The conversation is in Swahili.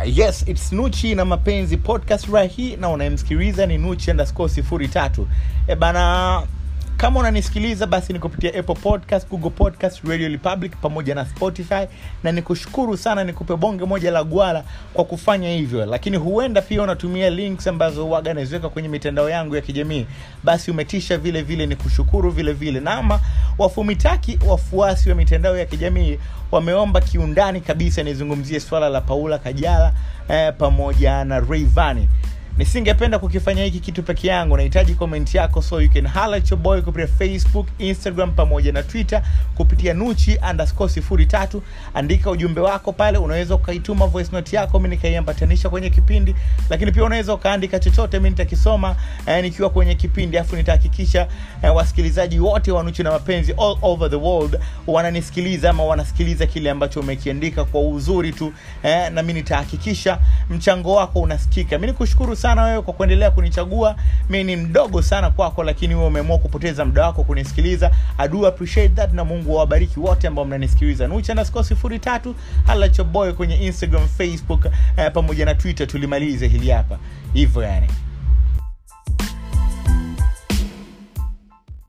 yes its nuchi na mapenzi podcast right hii na unayemsikiliza ni nuchi underscore sifuri tatu e bana kama unanisikiliza basi ni kupitia apple podcast google podcast radio republic pamoja na spotify na nikushukuru sana nikupe bonge moja la gwala kwa kufanya hivyo lakini huenda pia unatumia links ambazo waga naziweka kwenye mitandao yangu ya kijamii basi umetisha vile vile ni kushukuru vile vile na ama wafumitaki wafuasi wa mitandao ya kijamii wameomba kiundani kabisa nizungumzie swala la paula kajala eh, pamoja na Rayvanny nisingependa kukifanya hiki kitu peke yangu nahitaji comment yako so you can holler at your boy kupitia facebook instagram pamoja na twitter kupitia nuchi underscore sifuri tatu andika ujumbe wako pale unaweza ukaituma voice note yako mi nikaiambatanisha kwenye kipindi lakini pia unaweza ukaandika chochote mi nitakisoma eh, nikiwa kwenye kipindi alafu nitahakikisha eh, wasikilizaji wote wa nuchi na mapenzi all over the world wananisikiliza ama wanasikiliza kile ambacho umekiandika kwa uzuri tu eh, na mi nitahakikisha mchango wako unasikika mi nikushukuru sana wewe kwa kuendelea kunichagua mi ni mdogo sana kwako lakini wewe umeamua kupoteza muda wako kunisikiliza I do appreciate that na mungu awabariki wote ambao mnanisikiliza nucha underscore sifuri tatu hala choboy kwenye instagram facebook eh, pamoja na twitter tulimalize hili hapa hivyo yani